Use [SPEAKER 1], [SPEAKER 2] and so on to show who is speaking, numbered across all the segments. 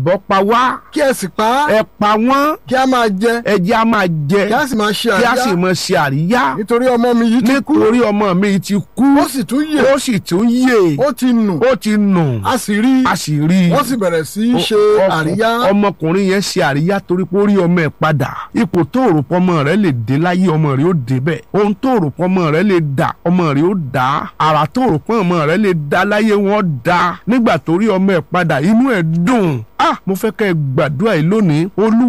[SPEAKER 1] àbọ̀ pa wá
[SPEAKER 2] kí ẹ sì pa á
[SPEAKER 1] ẹ pa wọ́n
[SPEAKER 2] kí a máa jẹ
[SPEAKER 1] ẹjẹ́ á máa jẹ
[SPEAKER 2] kí a sì máa ṣe
[SPEAKER 1] kí a sì
[SPEAKER 2] àríyá
[SPEAKER 1] máa ṣe àríyá
[SPEAKER 2] nítorí ọmọ mi yìí ti kú
[SPEAKER 1] nítorí ọmọ mi ti kú
[SPEAKER 2] ó sì tún yè
[SPEAKER 1] ó sì tún yè
[SPEAKER 2] ó ti nù
[SPEAKER 1] ó ti nù
[SPEAKER 2] a sì rí
[SPEAKER 1] a sì rí i
[SPEAKER 2] wọ́n sì bẹ̀rẹ̀ sí í ṣe
[SPEAKER 1] ọkọ-
[SPEAKER 2] àríyá
[SPEAKER 1] ọmọkùnrin yẹn ṣe àríyá torí pé ó rí ọmọ ẹ̀ padà ipò tó rò pọ̀ ọmọ rẹ̀ lè dé láyé ọmọ rẹ̀ ó débẹ̀ ohun tó rò pọ̀ ọmọ rẹ̀ lè dà ọmọ rẹ̀ ó dà àrà tó rò pọ̀ ọmọ rẹ̀ lè dá láyé wọn dá nígbà tó rí ọmọ ẹ̀ padà inú ẹ̀ dùn ah mo fẹ́ kẹ́ ẹ gbàdúrà yìí lónìí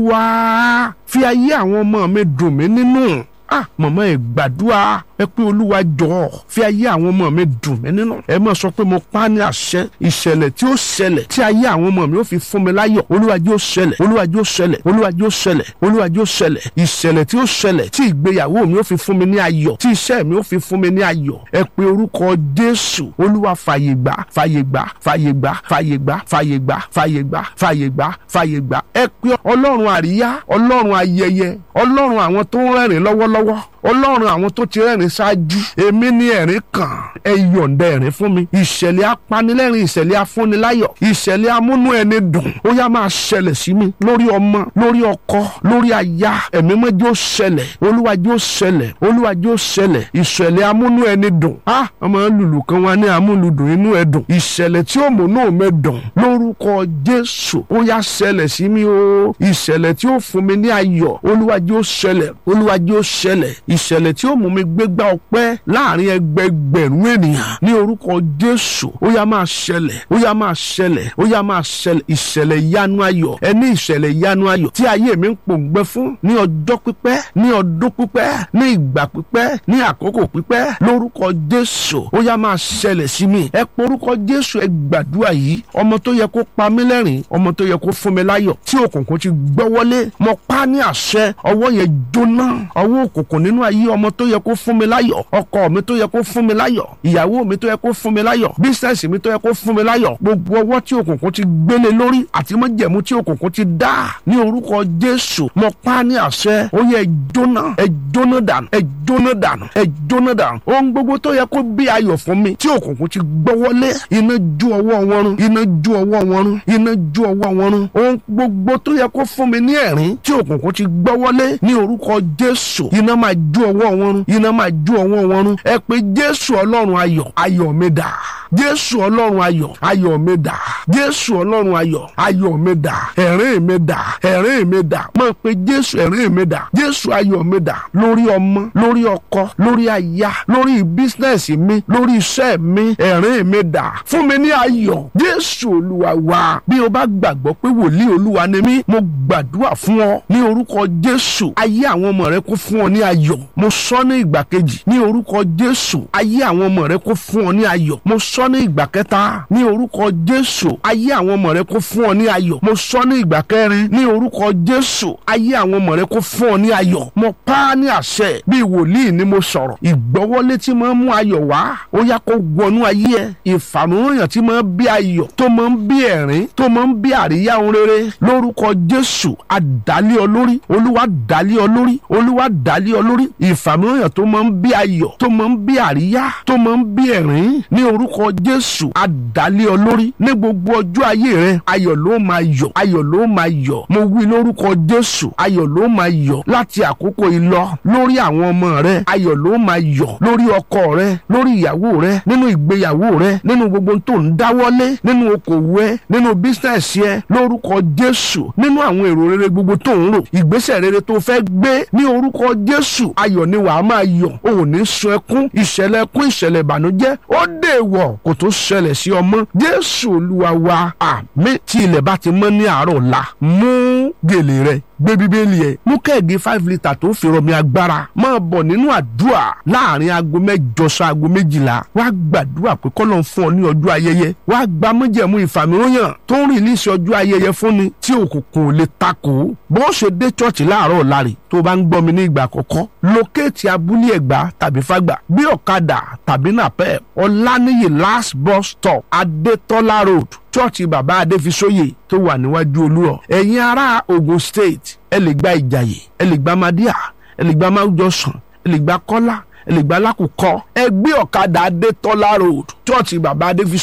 [SPEAKER 1] olúwa fi ayé àwọn ọmọ mi dùn mí nínú ah mọ̀mọ́ ẹ̀ gbàdúrà ẹ pé olúwa jọ̀ọ́ fi ayé àwọn ọmọ mi dùn mí nínú ẹ máa sọ pé mo pa á ní àṣẹ ìṣẹ̀lẹ̀ tí ó ṣẹlẹ̀ tí ayé àwọn ọmọ mi ó fi fún mi láyọ̀ olúwa jẹ́ ó ṣẹlẹ̀ olúwa jẹ́ ó ṣẹlẹ̀ olúwa jẹ́ ó ṣẹlẹ̀ olúwa jẹ́ ó ṣẹlẹ̀ ìṣẹ̀lẹ̀ tí ó ṣẹlẹ̀ tí ìgbéyàwó mi ó fi fún mi ní ayọ̀ tí iṣẹ́ mi ó fi fún mi ní ayọ̀ ẹ pé orúkọ jésù olúwa fàyè gbà fàyè gbà fàyè gbà fàyè gbà fàyè gbà fàyè gbà fàyè gbà fàyè gbà ẹ pé ọlọ́run àríyá ọlọ́run ayẹyẹ ọlọ́run àwọn tó ń rẹ́rìn lọ́wọ́lọ́wọ́ ọlọ́run àwọn tó ti rẹ́rìn ṣáájú èmi ní ẹ̀rín kan ẹ yọ̀ǹda ẹ̀rín fún mi ìṣẹ̀lẹ̀ apanilẹ́rìn ìṣẹ̀lẹ̀ afúniláyọ̀ ìṣẹ̀lẹ̀ amúnú ẹni dùn ó yá máa ṣẹlẹ̀ sí mi lórí ọmọ lórí ọkọ lórí aya ẹ̀mí mọ́jọ́ ṣẹlẹ̀ olúwàjọ́ ṣẹlẹ̀ olúwàjọ́ ṣẹlẹ̀ ìṣẹ̀lẹ̀ amúnú ẹni dùn á ọmọ lùlù kan wá ní amúlùdùn inú ẹ dùn ìṣẹ̀lẹ̀ tí ó múnú mi dùn lórúkọ jésù ó yá ṣẹlẹ̀ sí mi o ìṣẹ̀lẹ̀ tí ó fún mi ní ayọ̀ olúwàjọ́ ṣẹlẹ̀ olúwàjọ́ ṣẹlẹ̀ ìṣẹ̀lẹ̀ tí ó mú mi gbégbá ọpẹ́ láàrin ẹgbẹgbẹ̀rún ènìyàn ní orúkọ jésù ó yá máa ṣẹlẹ̀ ó yá máa ṣẹlẹ̀ ó yá máa ṣẹlẹ̀ ìṣẹ̀lẹ̀ ìyanu ayọ̀ ẹni ìṣẹ̀lẹ̀ ìyanu ayọ̀ tí ayé mi ń pòǹgbẹ fún ní ọjọ́ pípẹ́ ní ọdún pípẹ́ ní ìgbà pípẹ́ ní àkókò pípẹ́ lórúkọ jésù ó yá máa ṣẹlẹ̀ sí mi ẹ porúkọ jésù ẹ gbàdúrà yìí ọmọ tó yẹ kó pa mí lẹ́rìn ọmọ tó yẹ kó fún mi láyọ̀ tí òkùnkùn ti gbọ́wọ́lé mo pa á ní àṣẹ ọwọ́ yẹn jóná ọwọ́ òkùnkùn nínú ayé ọmọ tó yẹ kó fún mi láyọ̀ ọkọ mi tó yẹ kó fún mi láyọ̀ ìyàwó mi tó yẹ kó fún mi láyọ̀ bísíǹsì mi tó yẹ kó fún mi láyọ̀ gbogbo ọwọ́ tí òkùnkùn ti gbélé lórí àti májẹ̀mú tí òkùnkùn ti dá ní orúkọ jésù mo pa á ní àṣẹ ó yẹ ẹ jóná ẹ jóná dànù ẹ jóná dànù ẹ jóná dànù ohun gbogbo tó yẹ kó bí ayọ̀ fún mi tí òkùnkùn ti gbọ́wọ́lé iná ju ọwọ́ wọn run iná ju ọwọ́ wọn run iná ju ọwọ́ wọn run ohun gbogbo tó yẹ kó fún mi ní ẹ̀rín tí òkùnkùn ti gbọ́wọ́lé ní orúkọ jésù iná máa ju ọwọ́ wọn run iná máa ju ọwọ́ wọn run ẹ pé jésù ọlọ́run ayọ̀ ayọ̀ mi dà jésù ọlọ́run ayọ̀ ayọ̀ mi dà jésù ọlọ́run ayọ̀ ayọ̀ mi dà ẹ̀rín mi dà ẹ̀rín mi dà mọ̀ pé jésù ẹ̀rín mi dà jésù ayọ̀ mi dà lórí ọmọ lórí ọkọ lórí aya lórí bísínẹ́sì mi lórí iṣẹ́ mi ẹ̀rín mi dà fún mi ní ayọ̀ jésù olúwa wa bí o bá gbàgbọ́ pé wòlíì olúwa ni mí mo gbàdúrà fún ọ ní orúkọ jésù ayé àwọn ọmọ rẹ kó fún ọ ní ayọ̀ mo sọ ní ìgbà kejì ní orúkọ jésù ayé àwọn ọmọ rẹ kó fún ọ ní ayọ̀ mo sọ ní ìgbà kẹta ní orúkọ jésù ayé àwọn ọmọ rẹ kó fún ọ ní ayọ̀ mo sọ ní ìgbà kẹrin ní orúkọ jésù ayé àwọn ọmọ rẹ kó fún ọ ní ayọ̀ mo pa á ní àṣẹ bí wòlíì ni mo sọ̀rọ̀ ìgbọ́wọ́lé tí máa ń mú ayọ̀ wá ó yá kó wọnú ayé ẹ ìfàmúròyàn tí máa ń bí ayọ̀ tó máa ń bí ẹ̀rín tó máa ń bí àríyá ohun rere lórúkọ jésù àdálé ọ lórí olúwa dálé ọ lórí olúwa dálé ọ lórí ìfàmúròyàn tó máa ń bí ayọ̀ tó máa ń bí àríyá tó máa ń bí ẹ̀rín ní orúkọ jésù àdálé ọ lórí ní gbogbo ọjọ́ ayé rẹ ayọ̀ ló máa yọ̀ ayọ̀ ló máa yọ̀ mo wí lórúkọ jésù ayọ̀ ló máa yọ̀ láti àkókò yìí lọ lórí àwọn ọmọ rẹ ayọ̀ ló máa yọ̀ lórí ọkọ rẹ lórí ìyàwó rẹ nínú ìgbéyàwó rẹ nínú gbogbo tó ń dáwọ́lé nínú okòwò ẹ nínú bísínẹsì ẹ lórúkọ jésù nínú àwọn èrò rere gbogbo tó ń rò ìgbésẹ̀ rere tó fẹ́ gbé ní orúkọ jésù ayọ̀ ni wàá máa yọ̀ o ò ní sun ẹkún ìṣẹ̀lẹ̀ ẹkún ìṣẹ̀lẹ̀ ìbànújẹ́ ó dèwọ̀ kò tó ṣẹlẹ̀ sí ọmọ jésù olúwa wa àmín tí ilẹ̀ bá ti mọ́ ní àárọ̀ ọ̀la mú gèlè rẹ gbé bíbélì ẹ mú kẹ́ẹ̀gì five litre tó fi rọmi agbára máa bọ̀ nínú àdúrà láàrin aago mẹ́jọ sí aago méjìlá wàá gbàdúrà pé kọ́lọ́ ń fún ọ ní ọjọ́ ayẹyẹ wàá gba mọ́jẹ̀mú ìfàmìíràn tó ń rìlíìsì ọjọ́ ayẹyẹ fúnni tí òkùnkùn ò lè takò bó ṣe dé chọ́ọ̀chì láàárọ̀ ọ̀la rè tó bá ń gbọ́ mi ní ìgbà àkọ́kọ́ lókèétì abúlé ẹ̀gbá tàbí fàgbà bí ọ̀kadà tàbí nàpẹ́ ọ̀lànìyí last bus stop adétọ́lá road chọ́ọ̀chì bàbá adéfisóyè tó wà níwájú olúrọ̀ ẹ̀yin ará ogun state ẹ lè gba ìjàyè ẹ lè gba madia ẹ lè gba máwùjọsàn ẹ lè gba kọ́lá ẹ lè gba lákòókò ẹ gbé ọ̀kadà adétọ́lá road chọ́ọ̀chì bàbá adéfisóyè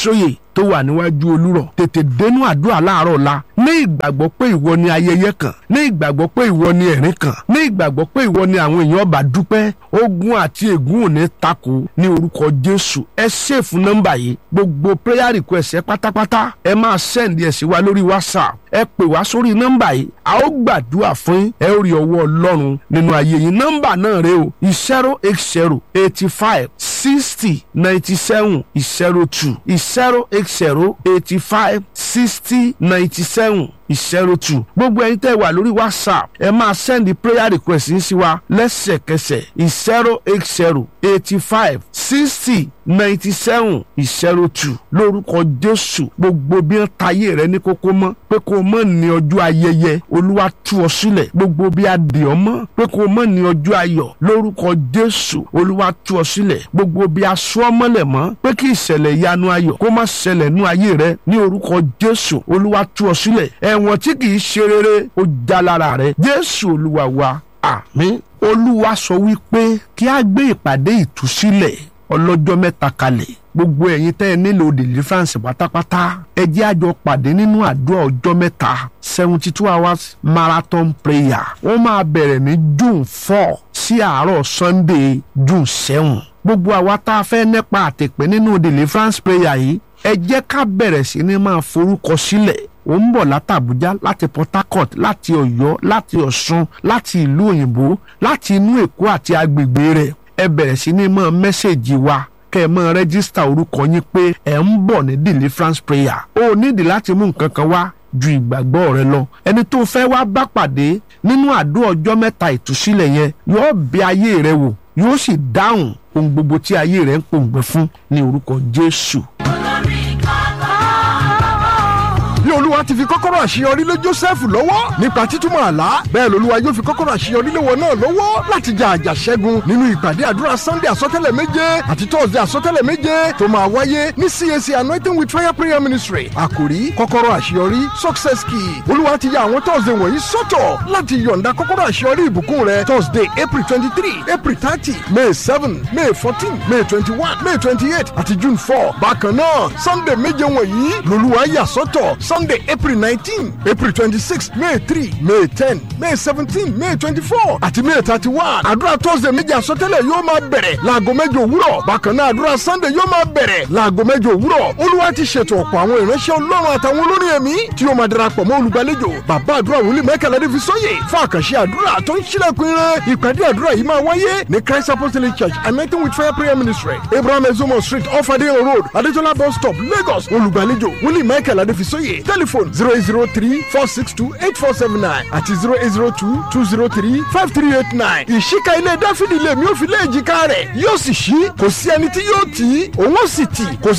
[SPEAKER 1] tó wà níwájú olúrọ̀ tètè dénú àdúrà láàárọ̀ la ní ìgbàgbọ́ pé ìwọ ni ayẹyẹ kan ní ìgbàgbọ́ pé ìwọ ni ẹ̀rín kan ní ìgbàgbọ́ pé ìwọ ni àwọn èèyàn bá dúpẹ́ ogun àti ègún ò ní takò ní orúkọ jésù ẹ ṣèfù nọ́mbà yìí gbogbo prayer request ẹ pátápátá ẹ máa send ẹ sí wa lórí whatsapp ẹ pè wá sórí nọ́mbà yìí a ó gbàdúrà fún yín ẹ ó rí ọwọ́ ọlọ́run nínú ayé yín nọ́mbà náà rẹ o zero eight zero eighty five sixty ninety seven zero two zero eight zero eighty five sixty ninety seven zero two gbogbo ẹ̀yin tẹ́ wà lórí whatsapp ẹ máa send prayer request yín sí wa lẹ́sẹ̀kẹsẹ̀ zero eight zero eighty five sixty ninety seven zero two lórúkọ jésù gbogbo bí wọn tayé rẹ ní kókó mọ́ pé kó o mọ̀ ní ọjọ́ ayẹyẹ olúwa tú ọ sílẹ̀ gbogbo bí a dè ọ́ mọ́ pé kó o mọ̀ ní ọjọ́ ayọ̀ lórúkọ jésù olúwa tú ọ sílẹ̀ gbogbo bí a sọ ọ́ mọ́lẹ̀ mọ́ pé kí ìṣẹ̀lẹ̀ ìyanu ayọ̀ kó má ṣẹlẹ̀ nú ayé rẹ ní orúkọ jésù olúwa tú ọ sílẹ̀ ẹ̀wọ̀n tí kì í ṣe rere ó já lára rẹ jésù olúwa wa àmín olúwa sọ wípé kí a gbé ìpàdé ìtúsílẹ̀ ọlọ́jọ́ mẹ́ta kalẹ̀ gbogbo ẹ̀yin tẹ́ ẹ nílò deliverance pátápátá ẹ jẹ́ àjọ pàdé nínú àdúrà ọjọ́ mẹ́ta seventy two hours marathon prayer wọ́n máa bẹ̀rẹ̀ ní june four sí àárọ̀ sunday june seven gbogbo àwa tá a fẹ́ nípa àtẹ̀pẹ́ nínú deliverance prayer yìí ẹ jẹ́ ká bẹ̀rẹ̀ sí ní máa forúkọ sílẹ̀ ó ń bọ̀ láti Àbújá láti Port Harcourt láti Ọ̀yọ́ láti Ọ̀ṣun láti ìlú òyìnbó láti inú Èkó àti agbègbè rẹ̀ ẹ bẹ̀rẹ̀ sí ní mọ́ mẹ́sẹ̀gì wa kẹ́ ẹ mọ́ rẹ́gísítà orúkọ yín pé ẹ̀ ń bọ̀ ní deliverance prayer ó nídìí láti mú nǹkan kan wá ju ìgbàgbọ́ rẹ lọ ẹni tó fẹ́ wá bá pàdé nínú àdó ọjọ́ mẹ́ta ìtúsílẹ̀ yẹn yóò bẹ̀ ayé rẹ wò yóò sì dáhùn ohun gbogbo tí ayé rẹ ń pòǹgbẹ fún ní orúkọ Jésù.
[SPEAKER 2] bí olúwa ti fi kọ́kọ́rọ́ àṣeyọrí lé joseph lọ́wọ́ nípa títúmọ̀ àlá bẹ́ẹ̀ lolúwa yóò fi kọ́kọ́rọ́ àṣeyọrí lé wọn náà lọ́wọ́ láti jà àjà ṣẹ́gun nínú ìpàdé àdúrà sunday àsọtẹ́lẹ̀ méje àti thursday àsọtẹ́lẹ̀ méje tó máa wáyé ní cac anointing with fire prayer ministry àkòrí kọ́kọ́rọ́ àṣeyọrí success key olúwa ti ya àwọn thursday wọ̀nyí sọ́tọ̀ láti yọ̀ǹda kọ́kọ́rọ́ àṣeyọrí ìbùkún rẹ thursday april twenty three april thirty may seven may fourteen may twenty one may twenty eight àti june four bákan náà sunday méje wọ̀nyí lolúwa yà sọ́tọ̀ sunday april nineteen april twenty-six may three may ten may seventeen may twenty-four àti may thirty-one àdúrà thursday méjì àsọtẹ́lẹ̀ yóò máa bẹ̀rẹ̀ láago mẹ́jọ òwúrọ̀ bákan náà àdúrà sunday yóò máa bẹ̀rẹ̀ láago mẹ́jọ òwúrọ̀ olúwa ti ṣètò ọ̀pọ̀ àwọn ìránṣẹ́ ọlọ́run àtàwọn olórin ẹ̀mí tí yóò máa darapọ̀ mọ́ olùgbàlejò bàbá àdúrà wòlíì michael adéfisóyè fún àkànṣe àdúrà tó ń ṣílẹ̀kùn ire ìpàdé àdúrà yìí máa wáyé ní christ apostolic church anointing with fire prayer ministry abraham ezomo street off adeyan road adetola bus stop lagos olùgbàlejò wòlíì michael adéfisóyè telephone zero eight zero three four six two eight four seven nine àti zero eight zero two two zero three five three eight nine. ìṣíka ilé dáfídì lèmi ò fi lé èjìká rẹ̀ yóò sì ṣí kò sí ẹni tí yóò tì í òun ó sì tì kò